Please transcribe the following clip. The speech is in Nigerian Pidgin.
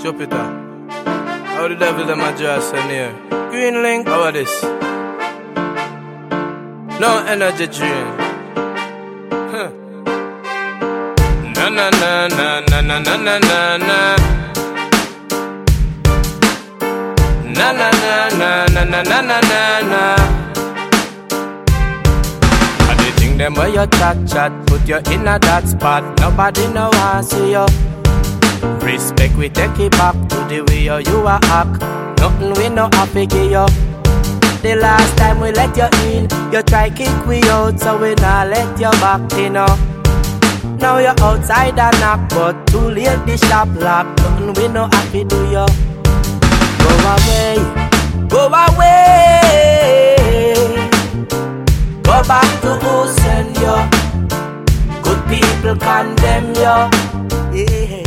Jupiter. How the devil them address in here? Green link, how are this? No energy drain. Huh. Na na na na na na na na na na. Na na na na na na na na na na. I dey think them where you chat chat, put you in a that spot. Nobody know I see you. Respect we take it back to the way you, you a act. Nothing we no happy give you. The last time we let you in, you try kick we out, so we not let you back in. You Now you're outside and knock, but too late the shop lock. Nothing we no happy do you. Go away, go away. Go back to who send you. Good people condemn you. Yeah.